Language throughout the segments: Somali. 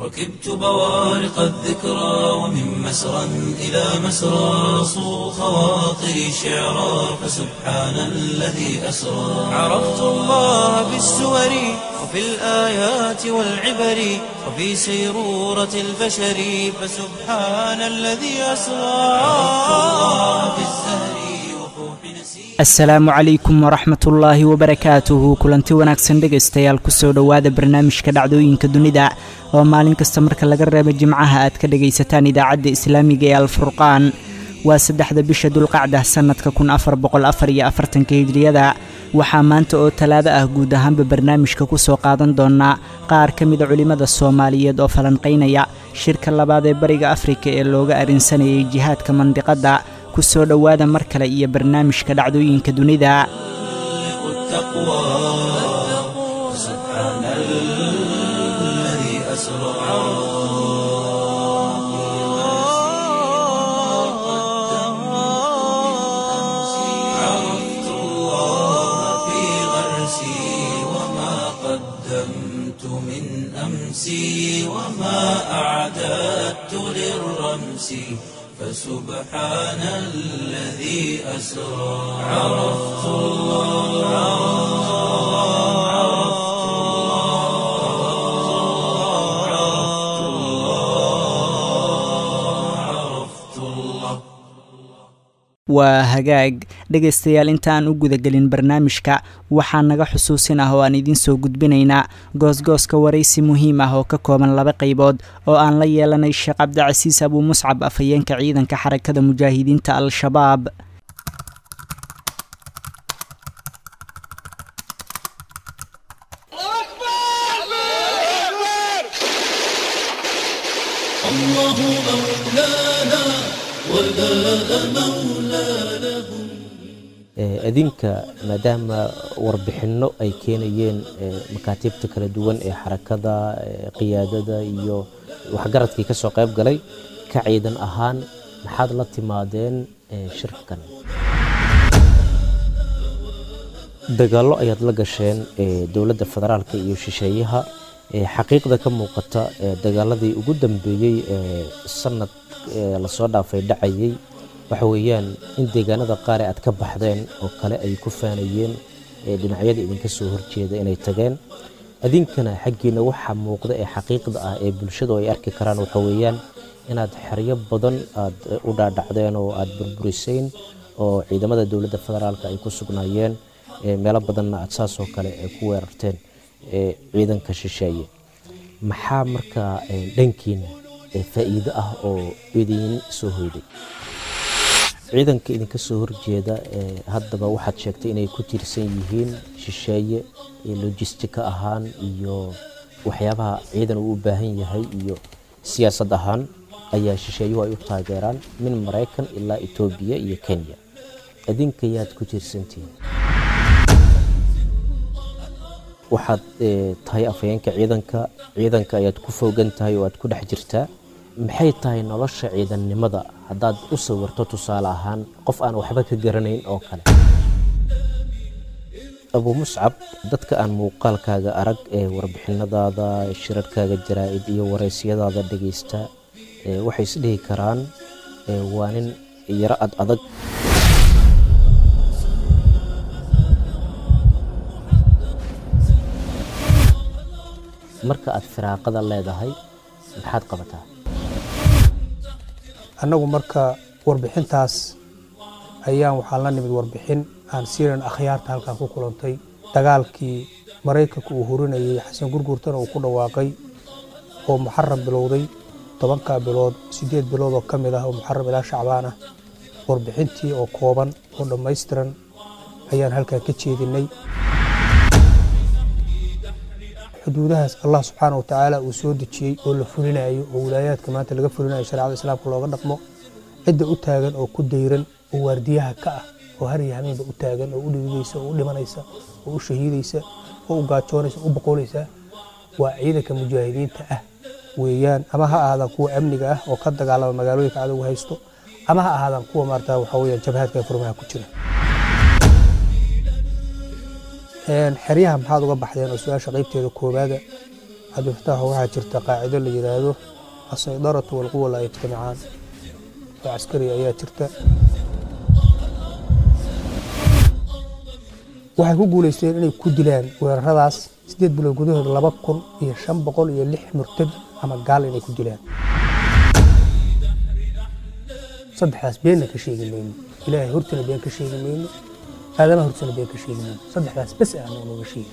ركبت بوارق الذكرى ومن مسرى إلى مسرى صو خواطري شعرا فسبحان الذي أسرى عرفت الله بالسور وفي الآيات والعبر وفي سيرورة البشر فسبحان الذي أسرى عرفت الله بالزهر وفوح نسير asalaamu calaykum waraxmat ullaahi wabarakaatuhu kulanti wanaagsan dhegaystayaal kusoo dhowaada barnaamijka dhacdooyinka dunida oo maalin kasta marka laga reebo jimcaha aad ka dhagaysataan idaacadda islaamiga ee alfurqaan waa saddexda bisha dulqacda sannadka kun afar boqol afar iyo afartanka hijriyada waxaa maanta oo talaado ah guud ahaanba barnaamijka kusoo qaadan doonaa qaar ka mida culimmada soomaaliyeed oo falanqaynaya shirka labaad ee bariga afrika ee looga arrinsanayay jihaadka mandiqadda kusoo dhowaada mar kale iyo barnaamijka dhacdooyinka dunida التقوى سبحان الذي أسرى عرفت الله في غرسي وما قدمت من أمسي وما أعددت للرمس فسبحان الذي أسرى عرفت الله عرفت الله عرفت الله عرفت الله waa hagaag dhegaystayaal intaaan u gudagelin barnaamijka waxaa naga xusuusin ah oo aan idiin soo gudbinaynaa goosgooska waraysi muhiim ah oo ka kooban laba qaybood oo aan la yeelanay sheekh cabdicasiis abuu muscab afhayeenka ciidanka xarakada mujaahidiinta al-shabaab الله مولانا ولا مولى له adinka maadaama warbixinno ay keenayeen makaatiibta kala duwan ee xarakada qiyaadada iyo waxgaradkii ka soo qayb galay ka ciidan ahaan maxaad la timaadeen shirkan dagaallo ayaad la gasheen dowladda federaalka iyo shisheeyaha xaqiiqda ka muuqata dagaaladii ugu dambeeyey sanad lasoo dhaafay dhacayay waxa weeyaan in deegaanada qaar ee aad ka baxdeen oo kale ay ku faanayeen dhinacyada idinka soo horjeeda inay tageen adinkana xaggiina waxaa muuqda ee xaqiiqda ah ee bulshadu ay arki karaan waxa weeyaan inaad xeryo badan aad u dhaadhacdeen oo aad burburiseen oo ciidamada dowladda federaalka ay ku sugnaayeen meelo badanna aad saasoo kale ku weerarteen ciidanka shisheeye maxaa markaa dhankiina faa'iido ah oo idiin soo hoyday ciidanka idinka soo horjeeda haddaba waxaad sheegtay inay ku tiirsan yihiin shisheeye lojistika ahaan iyo waxyaabaha ciidan uu u baahan yahay iyo siyaasad ahaan ayaa shisheeyuhu ay u taageeraan min maraykan ilaa etoobiya iyo kenya adinka yaad ku tiirsantihiin waxaad tahay afhayeenka ciidanka ciidanka ayaad ku foogan tahay oo aad ku dhex jirtaa maxay tahay nolosha ciidannimada haddaad u sawirto tusaale ahaan qof aan waxba ka garanayn oo kale abuu muscab dadka aan muuqaalkaaga arag ee warbixinadaada shirarkaaga jaraa'id iyo waraysyadaada dhegaysta waxay is dhihi karaan waa nin yaro ad adag marka aad firaaqada leedahay maxaad qabataa annagu marka warbixintaas ayaan waxaan la nimid warbixin aan siiran akhyaarta halkan ku kulantay dagaalkii maraykanka uu hurinayay xasan gurgurtana uu ku dhawaaqay oo muxaram bilowday tobankaa bilood siddeed bilood oo ka mid ah oo muxaram ilaa shacbaan ah warbixintii oo kooban oo dhammaystiran ayaan halkan ka jeedinay xuduudahaas allah subxaana watacaala uu soo dejiyey oo la fulinayo oo wilaayaadka maanta laga fulinayo shareecada islaamka looga dhaqmo cidda u taagan oo ku dayran oo waardiyaha ka ah oo har iyo hameenba u taagan oo u dhibidaysa oo u dhimanaysa oo u shahiidaysa oo u gaajoonaysa oo u boqolaysa waa ciidanka mujaahidiinta ah weeyaan ama ha ahaadaan kuwa amniga ah oo ka dagaalama magaalooyinka cadowga haysto ama ha ahaadaan kuwa maarata waxa weeyaan jabhaadka ee furmaha ku jira xeryaha maxaad uga baxdeen oo su-aasha qaybteeda koowaada cabdifataax waxaa jirta qaacido la yidhaahdo asaydaratu walquwa laa yajtamicaan oo caskari ayaa jirta waxay ku guulaysteen inay ku dilaan weeraradaas sideed bilood gudahood laba kun iyo shan boqol iyo lix murtad ama gaal inay ku dilaan saddexdaas beenna ka sheegi mayno ilaahay hortana been ka sheegi mayno aadamaha hortana been ka sheegi mayno saddexdaas bes ah nooga sheegi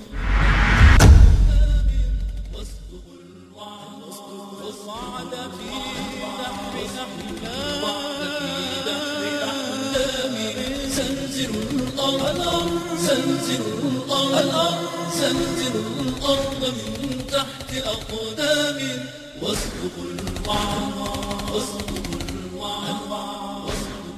زلزل الأرض زلزل الأرض زلزل الأرض من تحت أقدام واصدق الوعد واصدق الوعد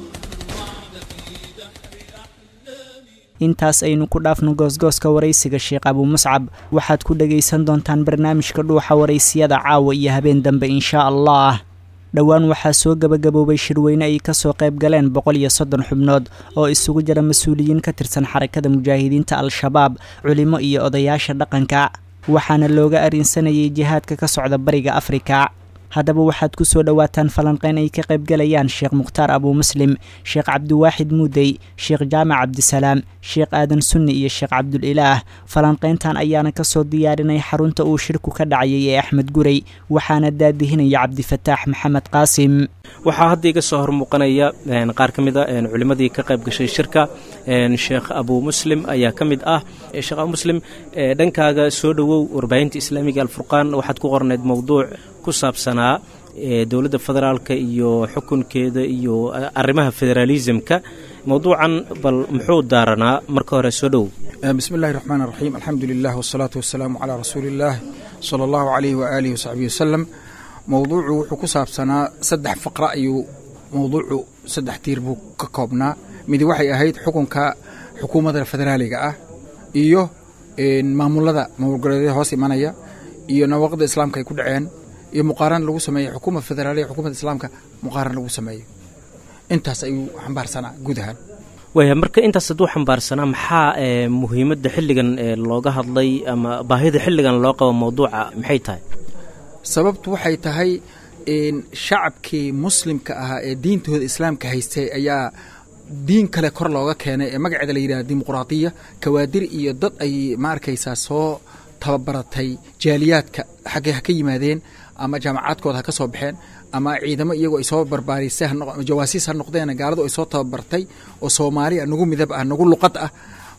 intaas aynu ku dhaafno goosgooska waraysiga sheekh abuu muscab waxaad ku dhagaysan doontaan barnaamijka dhuuxa waraysiyada caawa iyo habeen dambe inshaa allah dhowaan waxaa soo gebagaboobay shirweyne ay kasoo qayb galeen boqol iyo soddon xubnood oo isugu jira mas-uuliyiin ka tirsan xarakada mujaahidiinta al-shabaab culimo iyo odayaasha dhaqanka waxaana looga arinsanayay jihaadka ka socda bariga afrika haddaba waxaad ku soo dhowaataan falanqeyn ay ka qaybgalayaan sheekh mukhtaar abuu muslim sheekh cabdiwaaxid muudey sheekh jaamac cabdisalaam sheekh aadan sunni iyo sheekh cabdulilaah falanqeyntan ayaana kasoo diyaarinay xarunta uu shirku ka dhacayay ee axmed gurey waxaana daadihinaya cabdifataax maxamed qaasim waxaa hadda iga soo hormuuqanaya qaar ka mid a culimmadii ka qayb gashay shirka sheekh abuu muslim ayaa ka mid ah sheekh abuu muslim dhankaaga soo dhowow warbaahinta islaamiga alfurqaan waxaad ku qornayd mowduuc ku saabsanaa dowladda federaalka iyo xukunkeeda iyo arrimaha federaalisamka mowduucan bal muxuu daaranaa marka hore soo dhowow bismi illahi raxmaan raxiim alxamdu lilah wasalaatu wasalaamu calaa rasuuli illaah sala allahu calayhi waaalihi wasaxbihi wasalam mowduucu wuxuu ku saabsanaa saddex faqra ayuu mowduucu saddex tiir buu ka koobnaa midi waxay ahayd xukunka xukuumadda federaaliga ah iyo maamulada maamulgoleedyada hoos imanaya iyo nawaqda islaamka ay ku dhaceen iyo muqaaran lagu sameeyo xukuumad federaaliya xukuumadda islaamka muqaaran lagu sameeyo intaas ayuu xambaarsanaa guud ahaan waaya marka intaas hadduu xambaarsanaa maxaa muhiimadda xilligan looga hadlay ama baahida xilligan loo qabo mowduuca maxay tahay sababtu waxay tahay shacabkii muslimka ahaa ee diintooda islaamka haystay ayaa diin kale kor looga keenay ee magaceeda la yidhaha dimuqraadiya kawaadir iyo dad ay ma arkaysaa soo tababaratay jaaliyaadka xaggee ha ka yimaadeen ama jaamacaadkooda ha ka soo baxeen ama ciidamo iyagoo ay soo barbaarisay jawaasiis ha noqdeen gaaladu ay soo tababartay oo soomaali ah nagu midab ah nagu luqad ah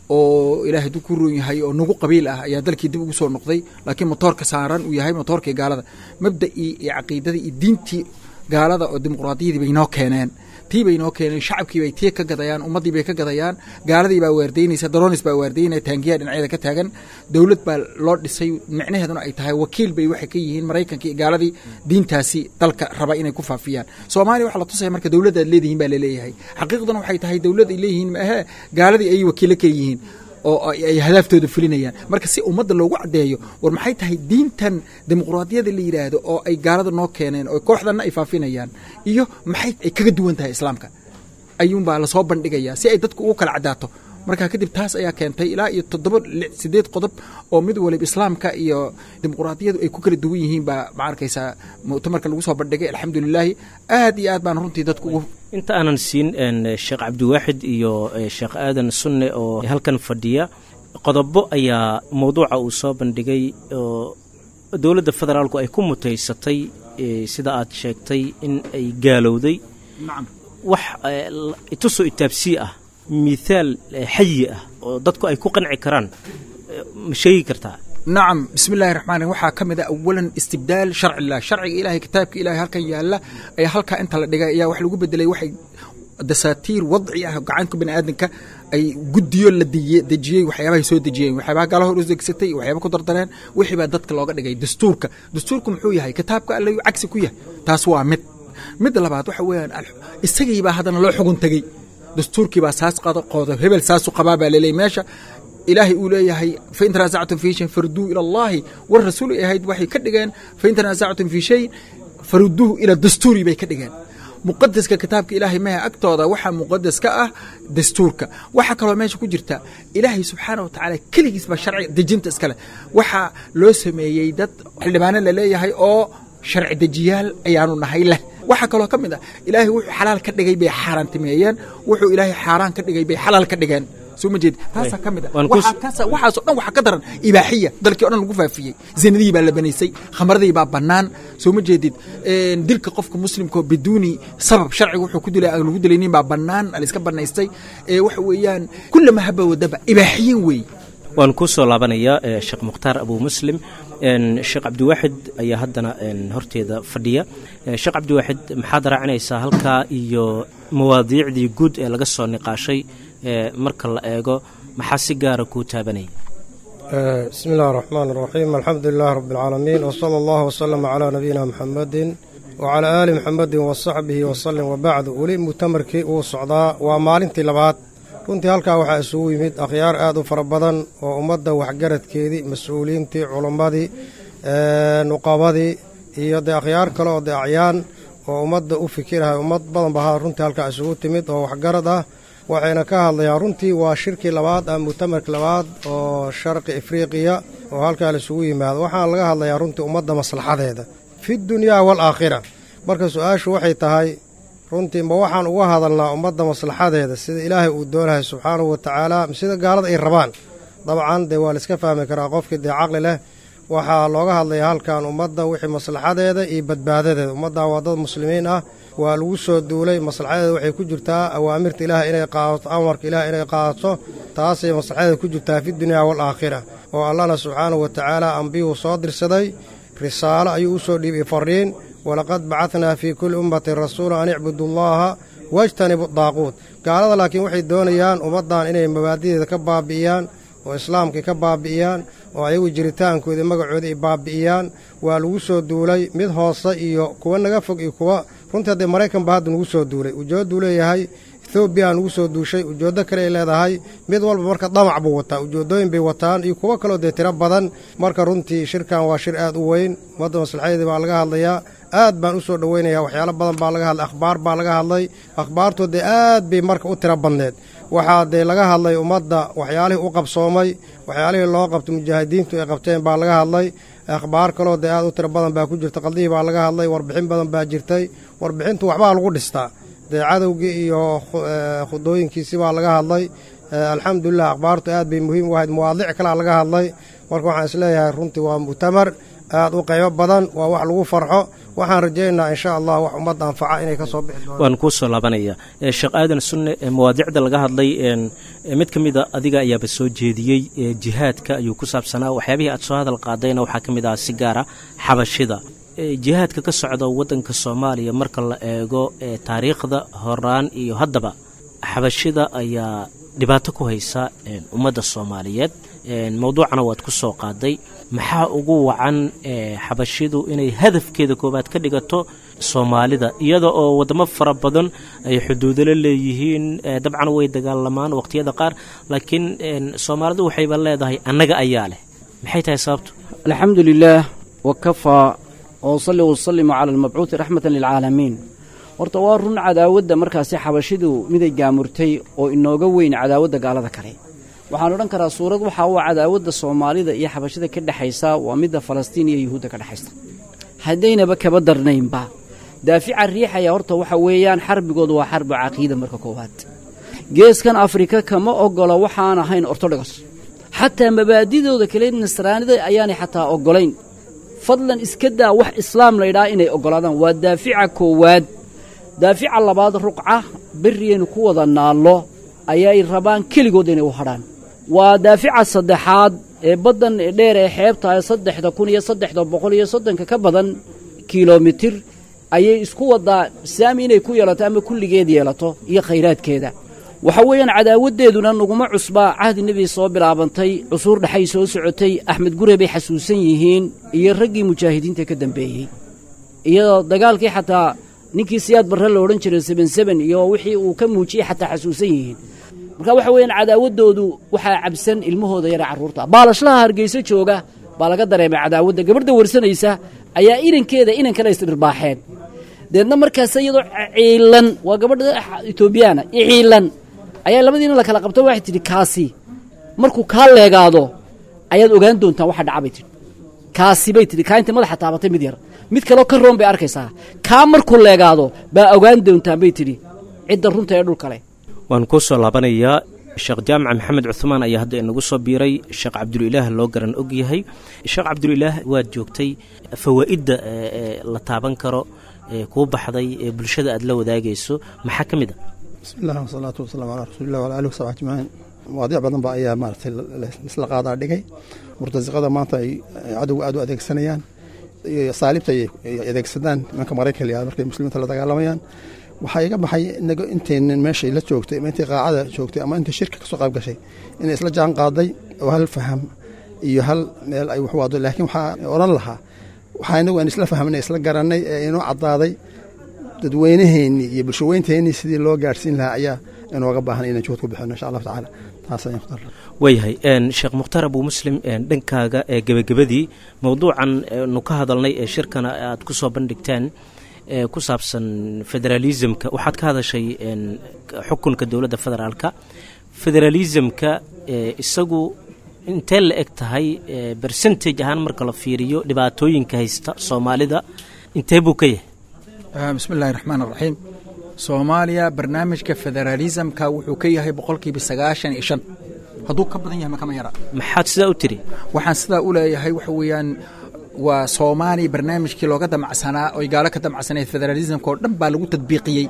oo ilaahay duu ku roon yahay oo nagu qabiil ah ayaa dalkii dib ugu soo noqday laakiin motoorka saaran uu yahay motoorkii gaalada mabda'ii iyo caqiidadii iyo diintii gaalada oo dimuqraadiyadii bay noo keeneen tii bay noo keeneen shacabkii bay tii ka gadayaan ummaddii bay ka gadayaan gaaladii baa waardaynaysa daroonis baa waardaynaya taangiyaa dhinacyada ka taagan dowlad baa loo dhisay micnaheeduna ay tahay wakiil bay waxay ka yihiin maraykankii iyo gaaladii diintaasi dalka raba inay ku faafiyaan soomaaliya waxaa la tusaya marka dowladda aad leedihiin baa laleeyahay xaqiiqduna waxay tahay dowlad ay leeyihiin maahee gaaladii ayay wakiilo ka yihiin oo ay hadaaftooda fulinayaan marka si ummadda loogu caddeeyo war maxay tahay diintan dimuqraadiyada la yidhaahdo oo ay gaalada noo keeneen oo kooxdanna ay faafinayaan iyo maxay ay kaga duwan tahay islaamka ayuunbaa lasoo bandhigayaa si ay dadku ugu kala caddaato marka kadib taas ayaa keentay ilaa iyo toddoba sideed qodob oo mid waliba islaamka iyo dimuqraadiyadu ay ku kala duwan yihiin baa ma arkaysaa muctamarka lagu soo bandhigay alxamdulilaahi aad iyo aad baan runtii dadku ugu inta aanan siin sheekh cabdiwaaxid iyo sheekh aadan sunne oo halkan fadhiya qodobo ayaa mowduuca uu soo bandhigay oo dowladda federaalku ay ku mutaysatay sida aad sheegtay in ay gaalowday wax itusoo itaabsii ah mithaal xayi ah oo dadku ay ku qanci karaan ma sheegi kartaa nacam bismi illahi raxmaan raxim waxaa ka mid a awalan istibdaal sharci illah sharciga ilahay kitaabka ilahay halkan yaalla ayaa halkaa inta la dhigay ayaa wax lagu bedelay waxay dasaatiir wadci ah gacanka bani aadamka ay guddiyo la dejiyey waxyaabahay soo dejiyeen waxyaabaha gaala hor udegsatay waxyaaba ku dardareen wixii baa dadka looga dhigay dastuurka dastuurku muxuu yahay kitaabka alle cagsi ku yahay taas waa mid midda labaad waxa weeyaan isagiibaa haddana loo xugun tegey dastuurkii baa saas qooda hebel saasu qabaa baa laleeyay meesha ilaahay uu leeyahay fain tanaasactum fii shayin faruduu ila allahi war rasuul ay ahayd waxay ka dhigeen fain tanaasactum fii shayin faruduuhu ila dastuuri bay ka dhigeen muqadaska kitaabka ilaahay mehe agtooda waxaa muqadas ka ah dastuurka waxaa kaloo meesha ku jirta ilaahay subxaana wa tacaala keligiis baa sharciga dejinta iskale waxaa loo sameeyey dad xildhibaano laleeyahay oo sharci dejiyaal ayaanu nahay leh waxaa kaloo ka mid ah ilaahay wuxuu xalaal ka dhigay bay xaaraantimeeyeen wuxuu ilaahay xaaraan ka dhigay bay xalaal ka dhigeen soo ma jeed taasaa ka mid ah Waan ku- Waxaa kaasa- waxaasoo dhan waxaa ka daran ibaaxiya dalkii o dhan lagu faafiyey zinadii baa la banaysay khamradii baa bannaan soo ma jeedid Een, dilka qofka muslimka oo biduuni sabab sharciga wuxuu ku dilay aan lagu dilaynin baa bannaan aliska bannaystay ee waxa weeyaan kullama haba wadaba ibaaxiyin weeye waan ku soo laabanayaa eh, sheekh mukhtaar abu muslim En, sheekh cabdiwaaxid ayaa haddana en, horteeda fadhiya Eh, sheekh cabdiwaaxid maxaad raacinaysaa halkaa iyo mawaadiicdii guud ee laga soo niqaashay eh, marka la eego maxaa si gaara kuu taabanaya آه، بسم الله الرحمن الرحيم الحمد لله رب العالمين وصلى الله وسلم على نبينا محمد وعلى آل محمد وصحبه وسلم وبعد ولي مؤتمركii uu socdaa waa maalintii labaad runtii halkaa waxaa isugu yimid akhyaar aad u fara badan oo ummadda waxgaradkeedii mas-uuliyiintii culammadii ee, nuqabadii iyo dee akhyaar kale oo dee acyaan oo ummadda u fikirahay ummad badan bahaa runtii halkaa isugu timid oo waxgarad ah waxayna ka hadlayaan runtii waa shirkii labaad ama mu'tamarkii labaad oo sharqi afriqiya oo halkaa laisugu yimaado waxaana laga hadlayaa runtii ummadda maslaxadeeda fi dunyaa waalaakhira marka su-aashu waxay tahay runtii ma waxaan uga hadalnaa ummadda maslaxadeeda sida ilaahay uu doonahay subxaanahu wa tacaala sida gaalada ay rabaan dabcan dee waa laiska fahmi karaa qofkii dee caqli leh waxaa looga hadlayaa halkan ummadda wixii maslaxadeeda iyo badbaadadeeda ummaddan waa dad muslimiin ah waa lagu soo duulay maslaxadeeda waxay ku jirtaa awaamirta ilaahay inay qaadato amarka ilaahay inay qaadato taasay maslaxadeeda ku jirtaa fi dunyaa waalaakhira oo allana subxaanahu wa tacaala ambiyuu soo dirsaday risaalo ayuu u soo dhiibay fariin walaqad bacadnaa fii kulli ummatin rasuula an icbudu llaha wajtanibu daaquut gaalada laakiin waxay doonayaan ummaddan inay mabaadideeda ka baabi'iyaan oo islaamkii ka baabi'iyaan oo ayagu jiritaankoodii magacoodii ay baabi'iyaan waa lagu soo duulay mid hoose iyo kuwa naga fog iyo kuwa runtii haddee maraykan baa hadda nagu soo duulay ujeedduu leeyahay ethoobiya nagu soo duushay ujeeddo kale ay leedahay mid walba marka damac buu wataa ujeeddooyin bay wataan iyo kuwo kaloo dee tiro badan marka runtii shirkan waa shir aad u weyn ummadda maslaxadeedii baa laga hadlayaa aad baan u soo dhoweynayaa waxyaalo badan baa laga hadlay akhbaar baa laga hadlay akhbaartu dee aad bay marka u tiro badneed waxaa dee laga hadlay ummadda waxyaalihii u qabsoomay waxyaalihii loo qabtay mujaahidiintu ay qabteen baa laga hadlay akhbaar kaloo dee aad u tiro badan baa ku jirta qaldihii baa laga hadlay warbixin badan baa jirtay warbixintu waxbaa lagu dhistaa dee cadowgii iyo khu- ee, khudooyinkiisii baa laga hadlay ee, alxamdulilah akhbaartu aad bay muhiim u ahayd mawaadiic kalea laga hadlay marka waxaan isleeyahay runtii waa mu'tamar aad u qaybo badan waa wax lagu farxo waxaan rajaynaynaa insha allah wax ummadda anfaca inay ka soo bixi doonaan waan kuu soo laabanaya Eh, sheekh aadan sunne eh, mawaadiicda laga hadlay en, eh, mid ka mida adiga ayaaba soo jeediyey eh, jihaadka ayuu ku saabsanaa waxyaabihii aad soo hadal qaadayna waxaa ka mid ah si gaara xabashida Eh, jihaadka ka socda waddanka soomaaliya marka la eego eh, taariikhda horaan iyo haddaba xabashida ayaa dhibaato ku haysa en, ummadda soomaaliyeed En, mowduucana waad ku soo qaaday maxaa ugu wacan eh, xabashidu inay hadafkeeda koowaad ka dhigato soomaalida iyada oo wadamo fara badan ay xuduudalo leeyihiin eh, dabcan way dagaalamaan waqtiyada qaar laakiin en, soomaalidu waxayba leedahay annaga ayaa leh maxay tahay sababtu الحمد لله وكفى وصلي وسلم على المبعوث رحمة للعالمين horta waa run cadaawadda markaasi xabashidu miday gaamurtay oo inooga weyn cadaawadda gaalada kale waxaan odhan karaa suurad waxaa u cadaawadda soomaalida iyo xabashida ka dhexaysa waa midda falastiin iyo yuhuudda ka dhexaysa haddaynaba kaba darnaynba daafica riixaya horta waxa weeyaan xarbigoodu waa xarbi caqiida marka koowaad geeskan afrika kama ogola waxaan ahayn ortodogos xataa mabaadidooda kale nasraanida ayaanay xataa ogolayn fadlan iska daa wax islaam laydhaa inay oggolaadaan waa daafica koowaad daafica labaad ruqca berriyaynu ku wada naallo ayay rabaan keligood inay u hadhaan waa daafica saddexaad ee baddan dheer ee xeebta ee saddexda kun iyo saddexda boqol iyo soddonka ka badan kilomitir ayay isku wadaa saami inay ku yeelato ama kulligeed yeelato iyo khayraadkeeda waxa weeyaan cadaawaddeeduna naguma cusbaa cahdi nebi soo bilaabantay cusuur dhexay soo socotay axmed gure bay xasuusan yihiin iyo raggii mujaahidiinta ka dambeeyey iyadoo dagaalkii xataa ninkii siyaad barre la odhan jiray seben seben iyo wixii uu ka muujiyey xataa xasuusan yihiin marka waxa weeyaan cadaawaddoodu waxaa cabsan ilmahooda yara carruurta baalashlaha hargeyso jooga baa laga dareemay cadaawadda gabadha warsanaysa ayaa inankeeda inan kale isdhirbaaxeen deedna markaas iyadoo ciilan waa gabadha etoobiyaana ciilan ayaa labadiina la kala qabto waxay tidhi kaasi markuu kaa leegaado ayaad ogaan doontaan waxa dhaca bay tidhi kaasi bay tidhi kaa intay madaxa taabatay mid yar mid kaleo ka roon bay arkaysaa kaa markuu leegaado baa ogaan doontaan bay tidhi cidda runta ee dhul kale waan kuu soo laabanayaa sheekh jaamac maxamed cuhmaan ayaa hadda inagu soo biiray sheekh cabdulilaah loo garan og yahay sheekh cabdulilaah waad joogtay fawaa'idda la taaban karo kuu baxday ee bulshada aad la wadaagayso maxaa ka mid a bismi illah wasalaatu wasalaamu calaa rasuulilah wala alih wasabi ajmaciin mawaadiic badan ba ayaa maaragtay isla qaadaa dhigay murtasiqada maanta ay cadowga aad u adeegsanayaan iyo saalibta ay adeegsadaan nimanka maraykan la markay muslimiinta la dagaalamayaan waxaa iga baxay inaga intaynan meeshay la joogtay ama intay qaacada joogtay ama intay shirka kasoo qayb gashay inay isla jaan qaaday oo hal faham iyo hal meel ay wax wado laakiin waxaa odhan lahaa waxaa inagu aan isla fahmnay isla garanay ee inoo caddaaday dadweynaheennii iyo bulshaweynteennii sidii loo gaadhsiin lahaa ayaa inooga baahan inaan juhud ku bixino insha allahu tacaala taas ayaan ku darra waayahay sheekh mukhtaar abu muslim dhankaaga ee gebagabadii mowduucan nu ka hadalnay ee shirkana aad ku soo bandhigteen ee ku saabsan federaalismka waxaad ka hadashay xukunka dowladda federaalka federalismka isagu intee la eg tahay bercentage ahaan marka la fiiriyo dhibaatooyinka haysta soomaalida intee buu ka yahay bismi illaahi raxmaan raxiim soomaaliya barnaamijka federaalismka wuxuu ka yahay boqolkiiba sagaashan iyo shan hadduu ka badan yahay makama yara maxaad sidaa u tiri waxaan sidaa u leeyahay waxa weeyaan waa soomaaliya barnaamijkii looga damacsanaa oy gaalo ka damacsaneed federaalismka oo dhan baa lagu tadbiiqiyey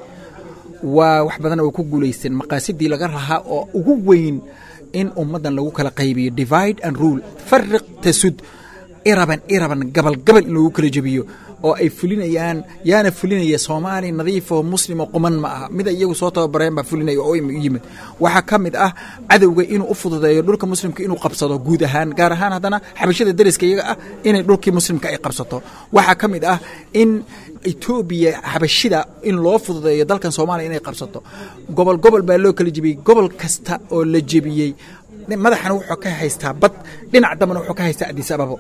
waa wax badan oo ku guulaysteen maqaasidii laga rahaa oo ugu weyn in ummaddan lagu kala qaybiyo divide and rule fariq tasud iraban iraban gabal gabal in lagu kala jebiyo oo ay fulinayaan yaana fulinaya soomaali nadiif oo muslim oo quman ma aha mida iyagu soo tababareen baa fulinaya oo yimid waxaa ka mid ah cadowga inuu u fududeeyo dhulka muslimka inuu qabsado guud ahaan gaar ahaan haddana xabashada dariska iyaga ah inay dhulkii muslimka ay qabsato waxaa ka mid ah in etoobiya xabashida in loo fududeeyo dalkan soomaaliya inay qabsato gobol gobol baa loo kala jebiyey gobol kasta oo la jebiyey madaxana wuxuu ka haystaa bad dhinac dambana wuxuu ka haystaa adis ababo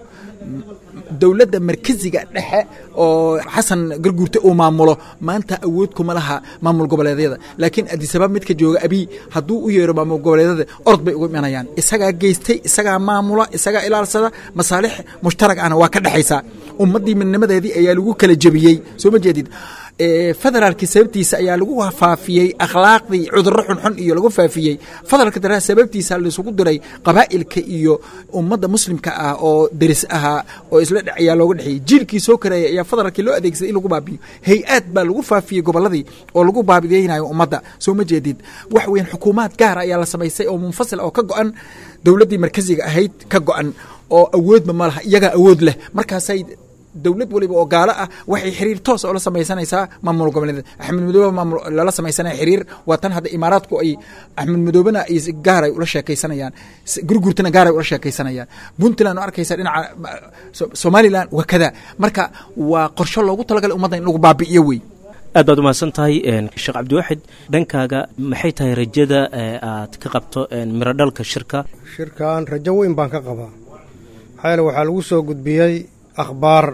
dowladda markaziga dhexe oo xasan garguurte uu maamulo maanta awood kuma laha maamul goboleedyada laakiin adisabab midka jooga abiy hadduu u yeero maamul goboleedyada orod bay ugu imanayaan isagaa geystay isagaa maamula isagaa ilaalsada masaalix mushtarag ahna waa ka dhexaysaa ummaddii midnimadeedii ayaa lagu kala jebiyey soo ma jeedid federaalkii sababtiisa ayaa lagu faafiyey akhlaaqdii cudurro xunxun iyo lagu faafiyey federaalka dara sababtiisa laisugu diray qabaa'ilka iyo ummadda muslimka ah oo deris ahaa oo isla dhe ayaa looga dhexeeyey jiilkii soo kareeyay ayaa federaalkii loo adeegsaday in lagu baabiyo hay-aad baa lagu faafiyey gobolladii oo lagu baabideynayo ummadda soo ma jeedid wax weyn xukuumaad gaara ayaa la samaysay oo munfasil oo ka go-an dowladdii markaziga ahayd ka go-an oo awoodba ma laha iyagaa awood leh markaasay dowlad waliba oo gaalo ah waxay xiriir toos oo la samaysanaysaa maamul goboleed axmed madoobe maamul lala samaysanaya xiriir waa tan hadda imaaraadku ay axmed madoobena ay gaaray ula sheekaysanayaan gurgurtana gaaray ula sheekaysanayaan puntland oo arkaysa dhinaca somaliland waa kada marka waa qorsho loogu talagalay ummadda in lagu baabi'iyo wey aad baad umahadsan tahay sheekh cabdiwaxid dhankaaga maxay tahay rajada aad ka qabto mirodhalka shirka shirkan rajo weyn baan ka qabaa maxaa yeele waxaa lagu soo gudbiyey akhbaar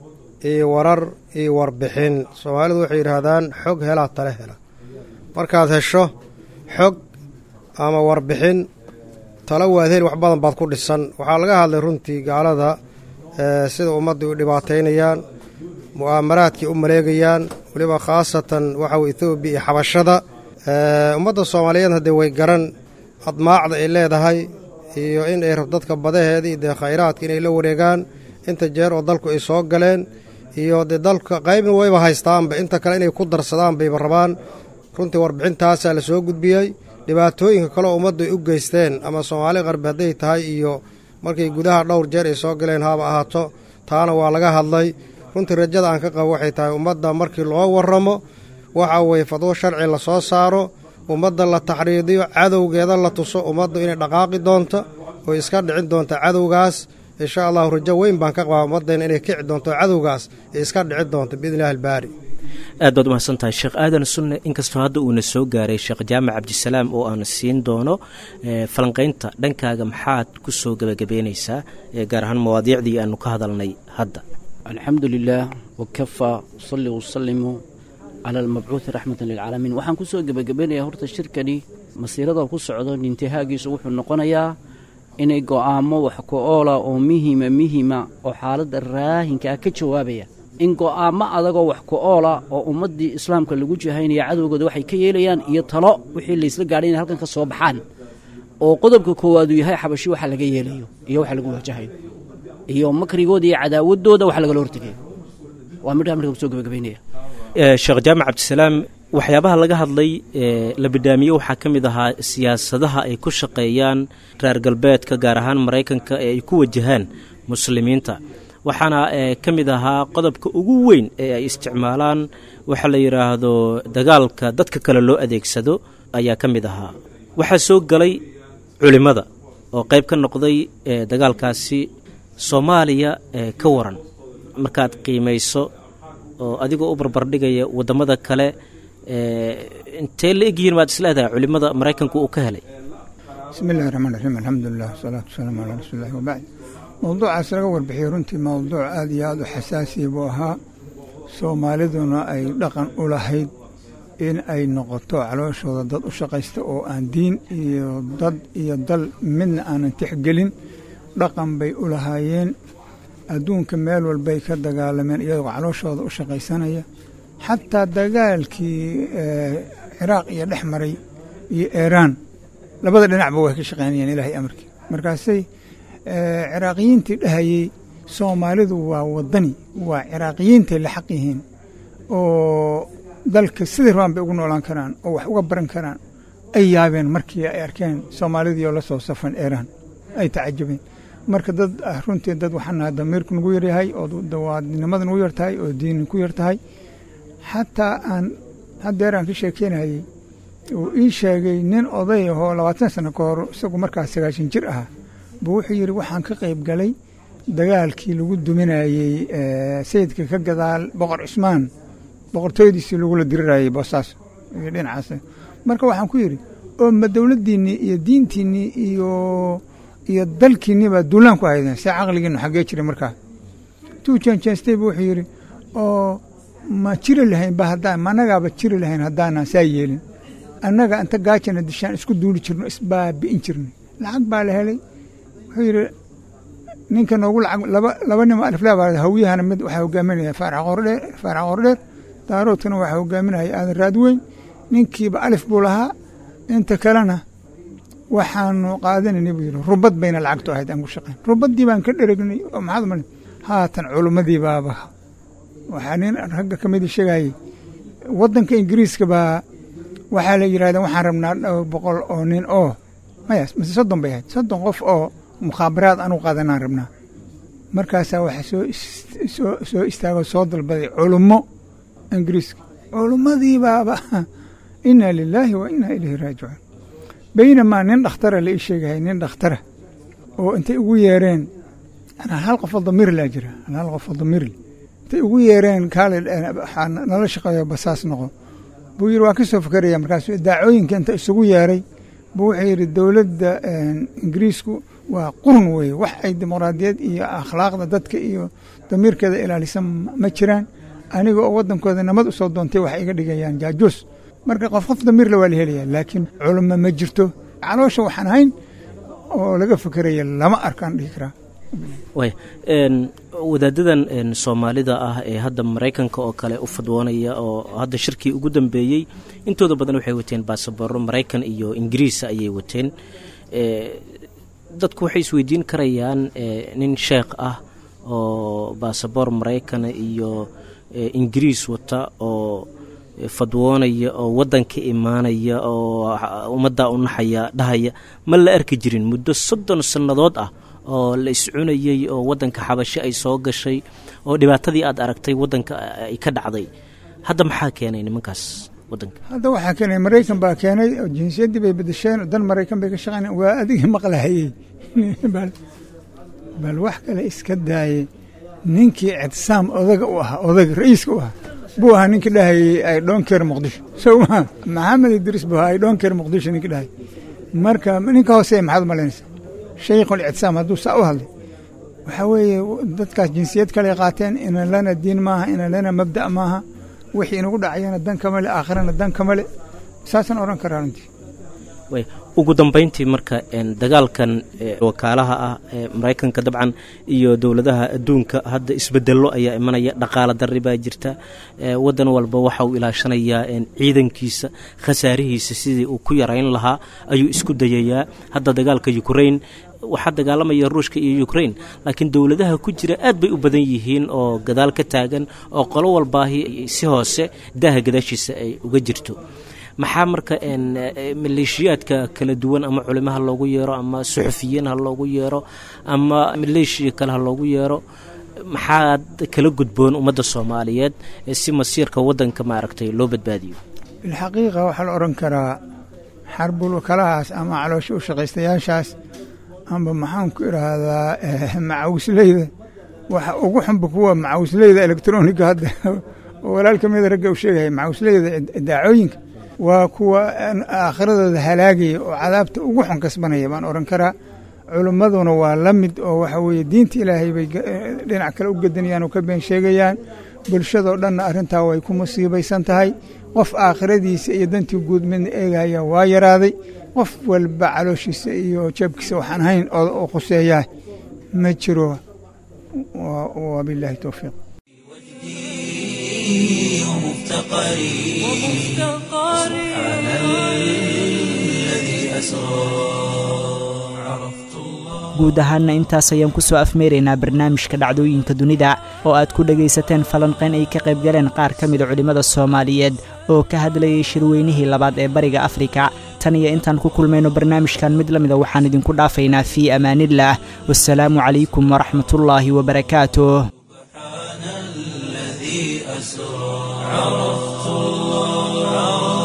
iyo warar iyo warbixin soomaalidu waxay yidhaahdaan xog helaa tale hela markaad hesho xog ama warbixin talo waad heli wax badan baad ku dhisan waxaa laga hadlay runtii gaalada sida ummadda u dhibaataynayaan mu'aamaraadkii u maleegayaan weliba khaasatan waxaw ethoobiya iyo xabashada ummadda soomaaliyeed haddee way garan admaacda ay leedahay iyo in ay rab dadka badaheedii dee khayraadka inay la wareegaan inta jeer oo dalku ay soo galeen iyo dee dalka qaybna wayba haystaanba inta kale inay ku darsadaan bayba rabaan runtii warbixintaasaa la soo gudbiyey dhibaatooyinka kaleoo ummaddu ay u geysteen ama soomaali qarbi hadday tahay iyo markay gudaha dhowr jeer ay soo galeen haba ahaato taana waa laga hadlay runtii rajada aan ka qabo waxay tahay ummadda markii loo warramo waxa weeye fadwo sharci la soo saaro ummadda la taxriidiyo cadowgeeda la tuso ummaddu inay dhaqaaqi doonto oo iska dhicin doonta cadowgaas insha allahu rajo weyn baan ka qabaa ummaddeena inay kici doonto cadowgaas ee iska dhici doonto biidni illahi albaari aad baad umahadsan tahay sheekh aadan sunne inkastoo hadda uuna soo gaaray sheekh jaamac cabdisalaam oo aan siin doono falanqaynta dhankaaga maxaad ku soo gebagabeynaysaa gaar ahaan mawaadiicdii aanu ka hadalnay hadda alxamdu lilah wakafaa usalli wasalimu cala almabcuuhi raxmatan lilcaalamiin waxaan ku soo gebagabaynayaa horta shirkani masiirada ku socdo intihaagiisu wuxuu noqonayaa inay go'aamo wax ku oola oo mihima mihima oo xaaladda raahinka ah ka jawaabaya in go'aamo adagoo wax ku oola oo ummaddii islaamka lagu jihaynaya cadowgooda waxay ka yeelayaan iyo talo wixii laysla gaadhay inay halkan ka soo baxaan oo qodobka koowaad uu yahay xabashi waxa laga yeelayo iyo waxa lagu wajahayo iyo makrigooda iyo cadaawaddooda waxa lagala hortegayo waa midhaa marka kusoo gebagabaynaya sheekh jaamac cabdisalaam waxyaabaha laga hadlay la bidhaamiye waxaa ka mid ahaa siyaasadaha ay ku shaqeeyaan reer galbeedka gaar ahaan maraykanka ee ay ku wajahaan muslimiinta waxaana ka mid ahaa qodobka ugu weyn ee ay isticmaalaan waxa la yidhaahdo dagaalka dadka kale loo adeegsado ayaa ka mid ahaa waxaa soo galay culimmada oo qayb ka noqday dagaalkaasi soomaaliya ka waran markaad qiimayso oo adigoo u barbardhigaya waddamada kale intee la egyihiin baad isleedahay culimmada maraykanku uu ka helay bismi illahi raxmaan raxiim alxamdulilah wasalaatu wasalaamu calaa rasuulillahi wabacd mowduucaas laga warbixiyey runtii mowduuc aad iyo aad u xasaasiya buu ahaa soomaaliduna ay dhaqan u lahayd in ay noqoto calooshooda dad u shaqaysta oo aan diin iyo dad iyo dal midna aanan tixgelin dhaqan bay u lahaayeen adduunka meel walbay ka dagaalameen iyagoo calooshooda u shaqaysanaya xataa dagaalkii ciraaq iyo dhex maray iyo iiraan labada dhinacba way ka shaqaynayeen ilaahay amarkii markaasay ciraaqiyiintii dhahayey soomaalidu waa waddani waa ciraaqiyiintay la xaq yihiin oo dalka sidai rabaan bay ugu noolaan karaan oo wax uga baran karaan ay yaabeen markii ay arkeen soomaalidii oo la soo safan iiraan ay tacajabeen marka dad runtii dad waxaan nahay damiirku nagu yaryahay oo dawaadnimada nagu yartahay oo diin ku yartahay xataa aan haddeeraan ka sheekeynayey uu ii sheegay nin oday ahoo labaatan sano ka hor isagu markaas sagaashan jir ahaa buu wuxuu yidhi waxaan ka qayb galay dagaalkii lagu duminayey sayidka ka gadaal boqor cusmaan boqortooyadiisii lagula dirirayey boosaaso iyo dhinacaas marka waxaan ku yidhi oo ma dowladdiinnii iyo diintiinnii iyo iyo dalkiinnii baa duulaan ku haydeen see caqligiinnu xaggee jiray markaa tuu jeenjeestay buu wuxuu yidhi oo ma jiri lahayn ba haddaan ma annagaaba jiri lahayn haddaanaan saa yeelin annaga inta gaajana dishaan isku duuli jirno isbaabi'in jirnay lacag baa la helay wuxuu yidhi ninka noogu lacag laba laba nimo aliflaa baa hawiyahana mid waxaa hogaaminaya faarax qordheer faarax qordheer daaroodkana waxaa hogaaminaya aadan raadweyn ninkiiba alif buu lahaa inta kalena waxaanu qaadanayna buu yidhi rubad bayna lacagtu ahayd aan ku shaqayn rubaddii baan ka dheregnay oo maxaad malin haatan culummadii baaba waxaa nin ragga ka midi sheegayey waddanka ingiriiska baa waxaa la yidhahdeen waxaan rabnaa dhowr boqol oo nin oo maya mise soddon bay ahayd soddon qof oo mukhaabaraad anugu qaadanaan rabnaa markaasaa waxaa soo soo soo istaagoo soo dalbaday culummo ingiriiska culummadii baaba inaa lilaahi wa inaa ilayhi raajicuun baynamaa nin dhakhtara la ii sheegahay nin dhakhtara oo intay ugu yeereen hal qofoo damirlaa jira hal qofoo damirle intay ugu yeereen kaale waxaa nala shaqeeyo basaas noqo buu yidhi waan ka soo fakeraya markaasuu daacooyinka inta isugu yeeray buu wuxuu yidhi dowladda ingiriisku waa qurun weeye wax ay dimuqraadiyad iyo akhlaaqda dadka iyo damiirkeeda ilaalisa ma jiraan aniga oo waddankooda nabad usoo doontay waxay iga dhigayaan jaajuus marka qof qof damiirle waa la helayaa laakiin culummo ma jirto caloosha waxaan ahayn oo laga fekeraya lama arkaan dhihi karaa way wadaadadan soomaalida ah ee hadda maraykanka oo kale u fadwoonaya oo hadda shirkii ugu dambeeyey intooda badan waxay wateen baasaboro maraykan iyo ingiriisa ayay wateen dadku waxay isweydiin karayaan nin sheekh ah oo baasabor maraykana iyo ingiriis wata oo fadwoonaya oo waddanka imaanaya oo ummaddaa u naxaya dhahaya ma la arki jirin muddo soddon sannadood ah oo la iscunayey oo waddanka xabashe ay soo gashay oo dhibaatadii aad aragtay waddanka ay ka dhacday hadda maxaa keenay nimankaas waddanka hadda waxaa keenay maraykan baa keenay oo jinsiyaddii bay bedesheen dan maraykan bay ka shaqeyn waa adigii maqlahayey bal wax kale iska daayey ninkii ictisaam odaga u ahaa odaga ra'iiska u ahaa buu ahaa ninkii dhahayey ay dhoonkeer muqdisho sow maa maxamed idriis buu ahaa ay dhoonkeer muqdisho ninkii dhahayay marka ninka hoose maxaad malaynaysaa shaykhul ictisaam hadduu saa u hadlay waxaa weeye dadkaas jinsiyad kale qaateen ina lana diin maaha ina lana mabda' maaha wixii inagu dhacayana dan kama le aakhirana dan kama le saasaan odhan karaa runtii ugu dambayntii marka dagaalkan wakaalaha ah ee maraykanka dabcan iyo dowladaha adduunka hadda isbedello ayaa imanaya dhaqaala darri baa jirta waddan walba waxa uu ilaashanayaa ciidankiisa khasaarihiisa sidii uu ku yarayn lahaa ayuu isku dayayaa hadda dagaalka ukrain waxaa dagaalamaya ruushka iyo ukrain laakiin dowladaha ku jira aad bay u badan yihiin oo gadaal ka taagan oo qolo walbaahi si hoose daaha gadaashiisa ay uga jirto maxaa marka maleeshiyaadka kala duwan ama culimo ha loogu yeero ama suxufiyiin ha loogu yeero ama maleeshiya kale ha loogu yeero maxaad kala gudboon ummadda soomaaliyeed si masiirka waddanka maaragtay loo badbaadiyo bilxaqiiqa waxaa la odhan karaa xarbul wakalahaas ama caloosho u shaqaystayaashaas amba maxaan ku idhaahdaa macawisleyda waxa ugu xunba kuwa macawisleyda elektroniga hadda oo walaal ka mida ragga u sheegaya macawisleyda daacooyinka waa kuwa aakhiradooda halaagaya oo cadaabta ugu xun kasbanaya baan odhan karaa culimmaduna waa la mid oo waxa weeye diinta ilaahay bay dhinac kale u gedanayaan oo ka been sheegayaan bulshadoo dhanna arrintaa way ku musiibaysan tahay qof aakhiradiisa iyo dantii guud midna eegaya waa yaraaday qof walba calooshiisa iyo jeebkiisa waxaan hayn oo khuseeyaa ma jiro wabilaahi towfiiq ومفتقري سبحان الذي أسرى guud ahaanna intaas ayaan ku soo afmeeraynaa barnaamijka dhacdooyinka dunida oo aad ku dhegaysateen falanqayn ay ka qayb galeen qaar ka mida culimmada soomaaliyeed oo ka hadlayay shirweynihii labaad ee bariga afrika tan iyo intaan ku kulmayno barnaamijkan mid la mida waxaan idinku dhaafaynaa fii amaanillaah wasalaamu calaykum waraxmatullaahi wabarakaatuh عرفت الله